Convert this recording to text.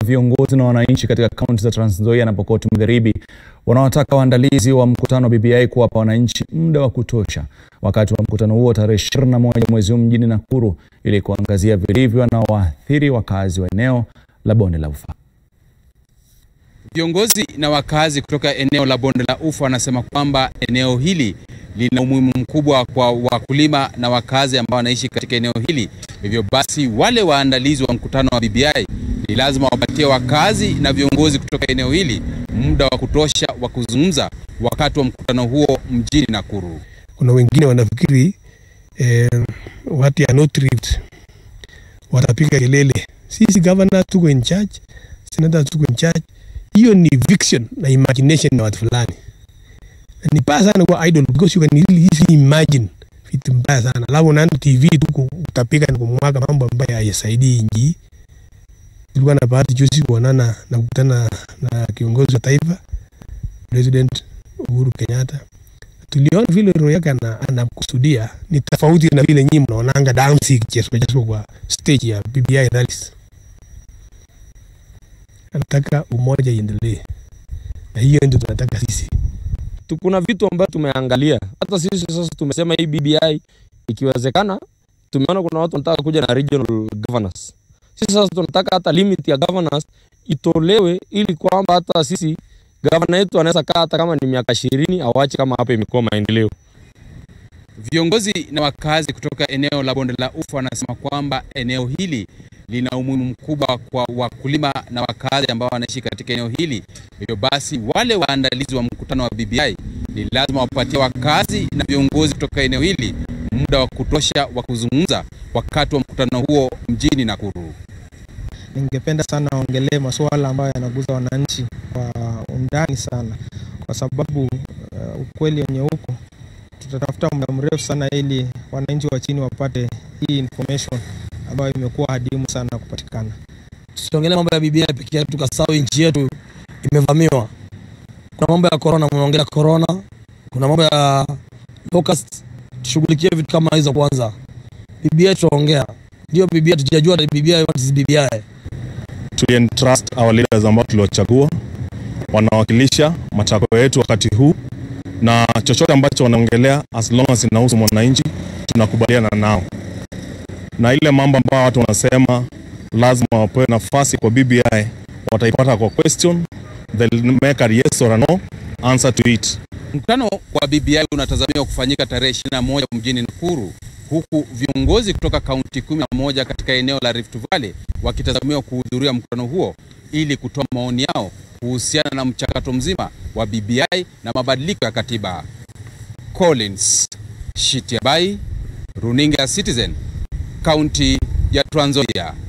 viongozi na wananchi katika kaunti za Trans Nzoia na Pokot Magharibi wanawataka waandalizi wa mkutano wa BBI kuwapa wananchi muda wa kutosha wakati wa mkutano huo tarehe 21 mwezi huu mjini Nakuru ili kuangazia vilivyo na waathiri wakazi wa eneo la Bonde la Ufa. Viongozi na wakazi kutoka eneo la Bonde la Ufa wanasema kwamba eneo hili lina umuhimu mkubwa kwa wakulima na wakazi ambao wanaishi katika eneo hili. Hivyo basi, wale waandalizi wa mkutano wa BBI ni lazima wapatie wakazi na viongozi kutoka eneo hili muda wa kutosha wa kuzungumza wakati wa mkutano huo mjini Nakuru. Kuna wengine wanafikiri eh, watu ya not tripped watapiga kelele, sisi governor tuko in charge, senator tuko in charge. Hiyo ni fiction na imagination na watu fulani, Na ni mbaya sana kwa idol because you can really easily imagine vitu mbaya sana, alafu unaenda TV tu utapiga na kumwaga mambo ambayo hayasaidii nchi. Tulikuwa na bahati juzi kuonana na kukutana na kiongozi wa taifa President Uhuru Kenyatta tuliona vile roho yake ana- anakusudia ni tofauti na vile nyinyi mnaonanga dancing cheso cheso kwa stage ya BBI rallies. Anataka umoja iendelee, na hiyo ndio tunataka sisi. tu- kuna vitu ambavyo tumeangalia. Hata sisi sasa tumesema hii BBI ikiwezekana, tumeona kuna watu wanataka kuja na regional governors. Sisi sasa tunataka hata limit ya governors itolewe, ili kwamba hata sisi gavana yetu anaweza kaa hata kama ni miaka ishirini awache kama hapa imekuwa maendeleo. Viongozi na wakazi kutoka eneo la Bonde la Ufa wanasema kwamba eneo hili lina umuhimu mkubwa kwa wakulima na wakazi ambao wanaishi katika eneo hili. Hivyo basi, wale waandalizi wa mkutano wa BBI ni lazima wapatie wakazi na viongozi kutoka eneo hili muda wa kutosha wa kuzungumza wakati wa mkutano huo mjini Nakuru. Ningependa sana waongelee masuala ambayo yanaguza wananchi kwa undani sana, kwa sababu uh, ukweli wenye huko tutatafuta muda mrefu sana ili wananchi wa chini wapate hii information ambayo imekuwa hadimu sana kupatikana. tusiongelee mambo ya BBI peke yake tukasahau nchi yetu imevamiwa. Kuna mambo ya corona, mnaongelea corona, kuna mambo ya locust, tushughulikie vitu kama hizo kwanza. BBI tutaongea, ndio BBI, tujajua BBI, what is BBI. tulientrust our leaders ambao tuliwachagua wanawakilisha matakwa yetu wakati huu, na chochote ambacho wanaongelea as long as inahusu mwananchi tunakubaliana nao, na ile mambo ambayo watu wanasema lazima wapewe nafasi kwa BBI wataipata kwa question, they'll make a yes or a no answer to it. Mkutano wa BBI unatazamiwa kufanyika tarehe 21 mjini Nakuru, huku viongozi kutoka kaunti 11 katika eneo la Rift Valley wakitazamiwa kuhudhuria mkutano huo ili kutoa maoni yao kuhusiana na mchakato mzima wa BBI na mabadiliko ya katiba. Collins Shitiabai, runinga ya Citizen, kaunti ya Trans Nzoia.